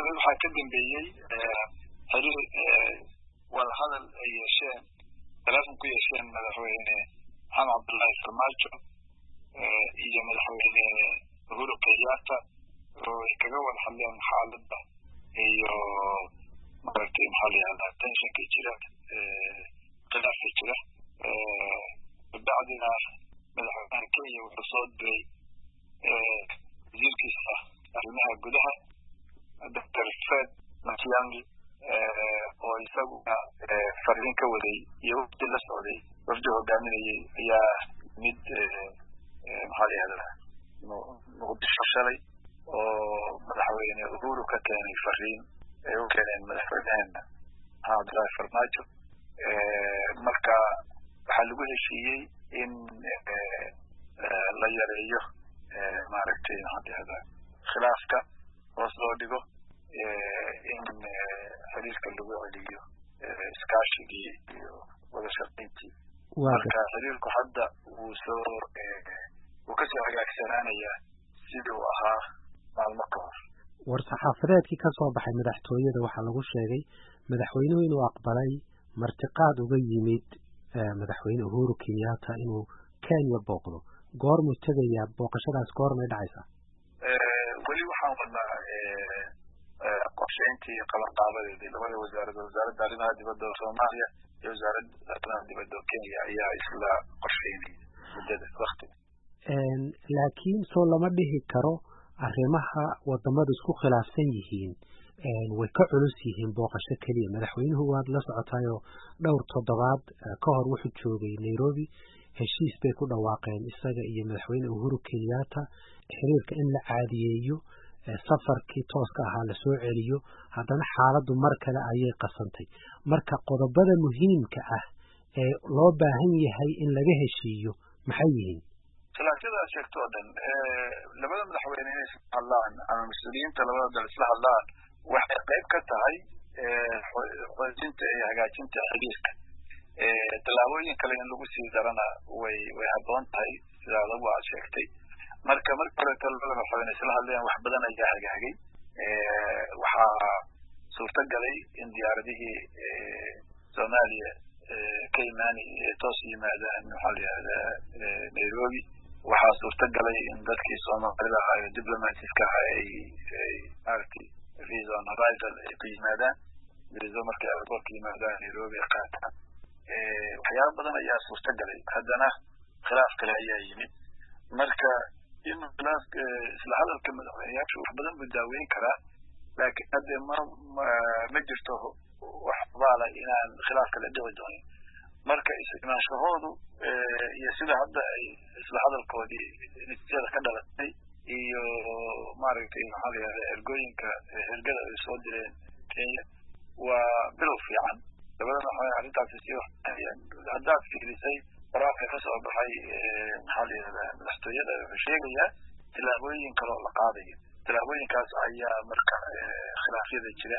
dabeed waxaa ka dambeeyey xiriir wadahadal ay yeesheen teleefon ku yeesheen madaxweyne maxamed cabdullaahi farmaajo iyo madaxweyne uhuru kenyatta oo ay kaga wada hadleen xaaladda iyo maaragtay maxaa la yihahdaa tensionka jira khilaafka jira kabacdina madaxweynaha kenya wuxuu soo diray wasiirkiisa arrimaha gudaha doctor fred matiang'i oo isaguna fariin ka waday iyo wafdi la socday wafdi hogaaminayay ayaa mid maxaa la yihahdaa muqdisho shalay oo madaxweyne uhuru ka keenay fariin ay u keeneen madaxweyneheena maxamed abdullaahi farmaajo marka waxaa lagu heshiiyey in la yareeyo maaragtay maxaa la yihahdaa khilaafka hoos loo dhigo in xiriirka lagu celiyo iskaashigii iyo wada shaqayntii marka xiriirku hadda wuu soo wuu kasoo hagaagsanaanayaa sidii uu ahaa maalmo ka hor war-saxaafadeedkii ka soo baxay madaxtooyada waxaa lagu sheegay madaxweynuhu inuu aqbalay martiqaad uga yimid madaxweyne uhuru kenyatta inuu kenya booqdo goormuu tegayaa booqashadaas goormay dhacaysaa weli waxaan wadnaa qorshayntii qabanqaabadeedii labada wasaaradood wasaaradda arrimaha dibadda oo soomaaliya iyo wasaaradda arrimaha dibadda oo kenya ayaa isla qorshaynaya muddada waktiga laakiin soo lama dhihi karo arrimaha wadamadu isku khilaafsan yihiin way ka culus yihiin booqasho keliya madaxweynuhu waad la socotaayoo dhowr toddobaad ka hor wuxuu joogay nairobi heshiis bay ku dhawaaqeen isaga iyo madaxweyne uhuru kenyatta xiriirka in la caadiyeeyo safarkii tooska ahaa lasoo celiyo haddana xaaladdu mar kale ayay qasantay marka qodobada muhiimka ah ee loo baahan yahay in laga heshiiyo maxay yihiin khilaafyada sheegto oo dhan labada madaxweyne inay isla hadlaan ama mas-uuliyiinta labada dal isla hadlaan waxay qayb ka tahay xoojinta iyo hagaajinta xiriirka tallaabooyin kale in lagu sii darana way way habboon tahay sida adagu aad sheegtay marka marka horeeto labada madaxweyne isla hadleen wax badan ayaa hagaagay waxaa suurto galay in diyaaradihii soomaaliya ka imaani toos yimaadaan maxaa la yihahdaa nairobi waxaa suurto galay in dadkii soomaalida ahaa ee diplomatiska ahaa ay ay maaragtay visa on arrival ay ku yimaadaan viso markay airportka yimaadaan nairobi ay qaataan waxyaaba badan ayaa suurto galay haddana khilaaf kale ayaa yimid marka in khilaaf isla hadalka madaxweyneyaashu wax badan buu daaweyn karaa laakiin hadde ma ma jirto wax baala inaan khilaaf kale dhici doonin marka is-imaanshahoodu iyo sida hadda ay isla hadalkoodii natiijada ka dhalatay iyo maaragtay maxaa la yihahda ergooyinka hergada ay soo direen kenya waa bilow fiican labada madaxweyne arrintaasi sii waxayaan haddaad fiirisay qoraalka ka soo baxay maxaa la yihahdaa madaxtooyada wuxuu sheegayaa tillaabooyin kaloo la qaadayo tillaabooyinkaas ayaa marka khilaafyada jira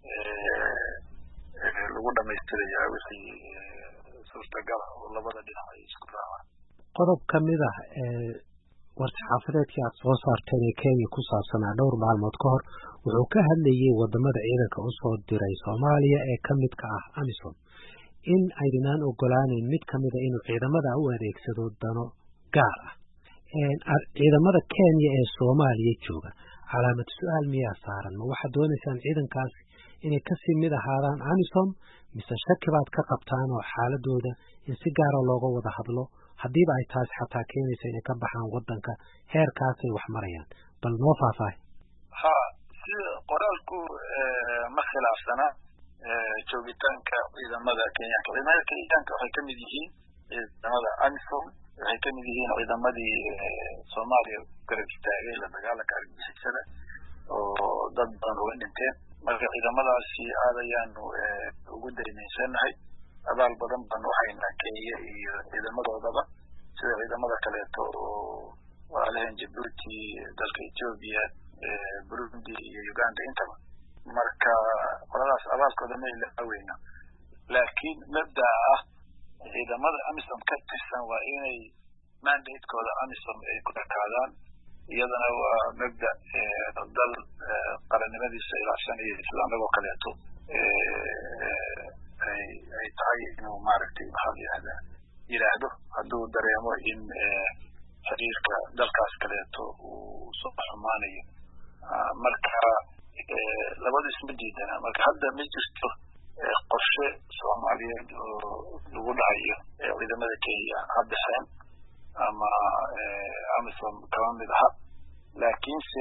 lagu dhamaystirayaa wixii suurtagala oo labada dhinac ay isku raacaan qodob ka mid ah war-saxaafadeedkii aad soo saarteen ee kenya ku saabsanaa dhowr maalmood ka hor wuxuu ka hadlayey wadamada ciidanka usoo diray soomaaliya ee ka midka ah amisom in aydinaan ogolaaneyn mid ka mida inuu ciidamada u adeegsado dano gaar ah ciidamada kenya ee soomaaliya jooga calaamad su-aal miyaa saaran ma waxaad doonaysaan ciidankaas inay kasii mid ahaadaan amisom mise shaki baad ka qabtaan oo xaaladooda in si gaara looga wada hadlo haddiiba ay taasi xataa keenaysa inay ka baxaan wadanka heerkaasay wax marayaan bal noo faahfaahay ha sida qoraalku ma khilaafsana joogitaanka ciidamada kenyaanka ciidamada kenyaanka waxay kamid yihiin ciidamada amisom waxay kamid yihiin ciidamadii soomaaliya garab istaagay la dagaalanka argagixisada oo dad badan uga dhinteen marka ciidamadaasi aad ayaanu ugu daymaysanahay abaal badan baan uhaynaa kenya iyo ciidamadoodaba sida ciidamada kaleeto oo walaalahan jabuuti dalka ethiopia burundi iyo uganda intaba marka qoladaas abaalkooda ma ilaaweyna laakiin mabdaa ah ciidamada amisom ka tirsan waa inay mandatekooda amisom ay ku ekaadaan iyadana waa mabda dal qarannimadiisa ilaashanaya sida anagoo kaleeto ay tahay inuu maaragtay maxaa la yihahdaa yidhaahdo hadduu dareemo in xiriirka dalkaas kaleeto uu soo xumaanayo marka labada isma diidana marka hadda ma jirto qorshe soomaaliyeed oo lagu dhahayo ciidamada kenya ha bixeen ama amisom kama mid aha laakiinse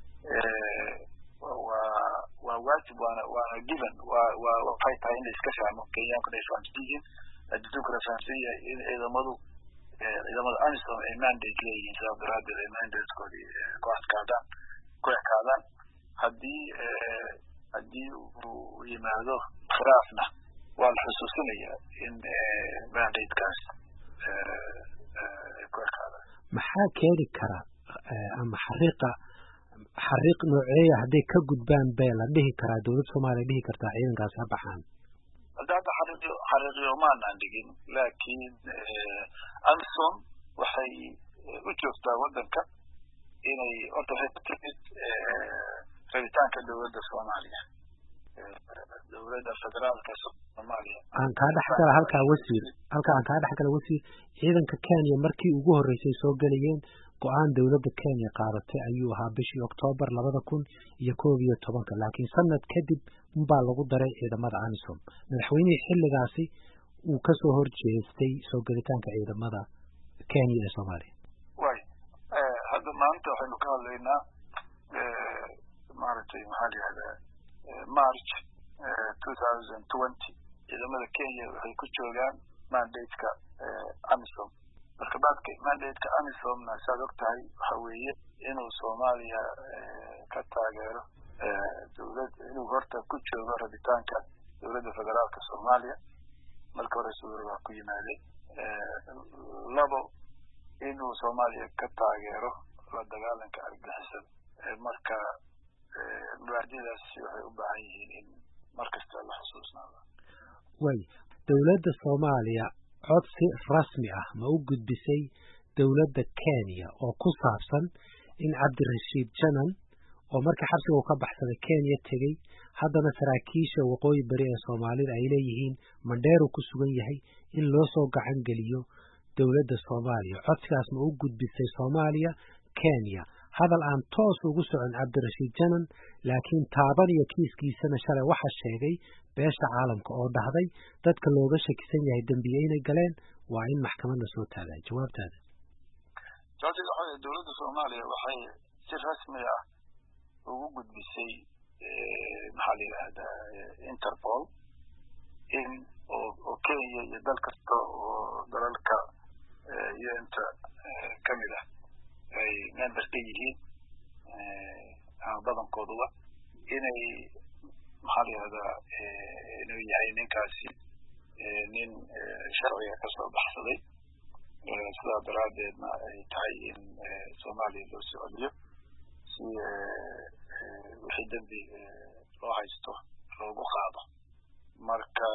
waa waa waajib waana waana given waa waa waxay tahay in la iska fahmo kenyaankuna ay fahamsan yihiin adduunkuna fahamsan yahay in ciidamadu ciidamada amisom ay mandate leeyihiin sidaas daraadeed ay mandatekoodii ku adkaadaan ku ekaadaan haddii haddii uu yimaado khilaafna waa la xusuusinayaa in mandatekaas ay ku ekaadaan maxaa keeni kara ama xariiqa xariiq nooceeya hadday ka gudbaan bee la dhihi karaa dowladda soomaaliya dhihi kartaa ciidankaasi ha baxaan hadda hadda xariiqyo xariiqyo maanaan dhigin laakiin amisom waxay u joogtaa waddanka inay horta waxay ku timid rabitaanka dowladda soomaaliya dowladda federaalka soomaaliya aan kaa dhex gala halkaa wasiir halka aan kaa dhex gala wasiir ciidanka kenya markii ugu horreysay soo gelayeen go-aan dowladda kenya qaadatay ayuu ahaa bishii oktoobar labada kun iyo koob iyo tobanka laakiin sanad kadib unbaa lagu daray ciidamada amisom madaxweynihii xilligaasi uu kasoo horjeestay soo gelitaanka ciidamada kenya ee soomaaliya way hadda maanta waxaynu ka hadlaynaa maaragtay maxaa la yihahdaa march two thousand twenty ciidamada kenya waxay ku joogaan mandateka amisom marka baadka mandateka amisomna saad og tahay waxa weeye inuu soomaaliya ka taageero dowlad inuu horta ku joogo rabitaanka dowladda federaalka soomaaliya marka hore sawir waa ku yimaadeen labo inuu soomaaliya ka taageero la dagaalanka argixisada marka mubaadadaasi waxay u baahan yihiin in markasta la xusuusnaado way dowladda soomaaliya codsi rasmi ah ma u gudbisay dowladda kenya oo ku saabsan in cabdirashiid janan oo markii xabsiga uu ka baxsaday kenya tegey haddana saraakiisha waqooyi beri ee soomaalida ay leeyihiin mandheeru ku sugan yahay in loo soo gacan geliyo dowladda soomaaliya codsigaas ma u gudbisay soomaaliya kenya hadal aan toos ugu socon cabdirashiid janan laakiin taaban iyo kiiskiisana shalay waxa sheegay beesha caalamka oo dhahday dadka looga shakisan yahay dembiye inay galeen waa in maxkamad la soo taagaa jawaabtaada jawaabteeda waxa weye dowladda soomaaliya waxay si rasmi ah ugu gudbisay maxaa la yidhaahdaa interpol in oo oo kenya iyo dal kasta oo dalalka unta kamid ah ay member ka yihiin ama badankooduba inay maxaa la yihahdaa inuu yahay ninkaasi nin sharciga kasoo baxsaday sidaa daraadeedna ay tahay in soomaaliya loo soo celiyo si wixii dembi loo haysto loogu qaado marka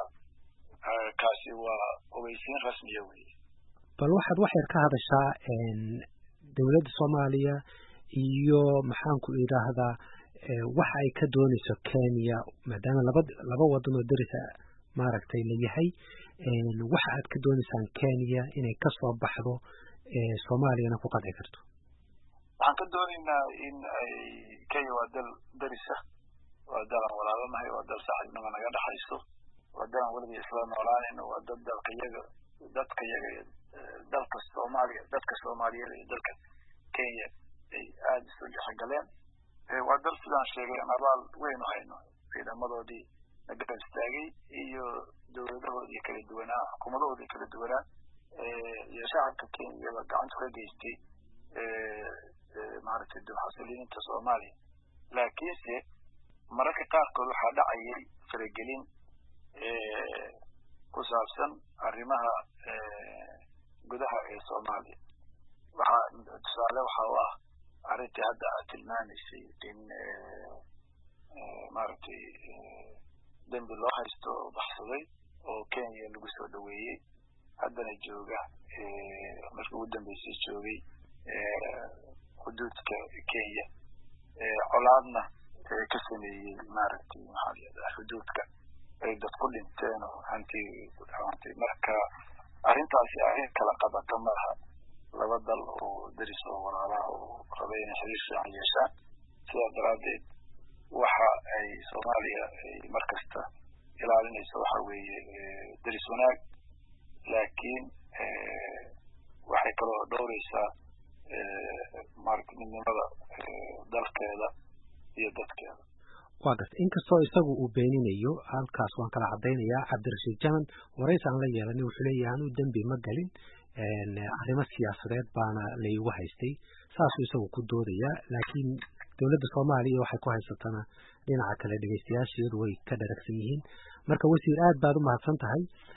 kaasi waa ogeysiin rasmiya weye bal waxaad wax yar ka hadashaa dowladda soomaaliya iyo maxaanku idhaahdaa waxa ay ka doonayso kenya maadaama laba laba wadan oo derisa maaragtay la yahay waxa aad ka doonaysaan kenya inay kasoo baxdo soomaaliyana ku qanci karto waxaan ka doonaynaa in ay kenya waa dal derisa waa dal aan walaalanahay waa dal saaxiibnima naga dhexayso waa dal aan weliga isla noolaanayno waa dad dalka yaga dadka yaga dalka soomaaliya dadka soomaaliyeed iyo dalka kenya ay aada isu dhexgaleen waa dal sidaan sheegay aan abaal weyn u hayno ciidamadoodii na garab istaagay iyo dowladahoodii kala duwanaa xukuumadahoodii kala duwanaa iyo shacabka kenyaba gacanta ka geystay maaragtay dulxasiliinta soomaaliya laakiinse mararka qaarkood waxaa dhacayay faragelin ku saabsan arrimaha gudaha ee soomaaliya waxaa tusaale waxa u ah arrintii hadda aad tilmaamaysay in maaragtay dembi loo haysto oo baxsaday oo kenya lagu soo dhaweeyey haddana jooga markii ugu dambeysay joogay xuduudka kenya colaadna ka sameeyey maaragtay maxaa layihahdaa xuduudka ay dad ku dhinteen oo hanti ku dhaawantay marka arrintaasi arrin kala qabata maaha laba dal oo deris oo walaalaha oo raba inay xiriir fiican yeeshaan sidaa daraaddeed waxa ay soomaaliya ay mar kasta ilaalinayso waxa weeye deris wanaag laakiin waxay kaloo dhowreysaa maaragtay midnimada dalkeeda iyo dadkeeda waa garta inkastoo isagu uu beeninayo halkaas waan kala caddaynayaa cabdirashiid jaman warays aan la yeelanin wuxuu leeyahay anuu dembi ma galin arrimo siyaasadeed baana laygu haystay saasuu isagu ku doodayaa laakiin dowladda soomaaliya waxay ku haysatana dhinaca kale dhegeystayaasheedu way ka dharagsan yihiin marka wasiir aad baad u mahadsan tahay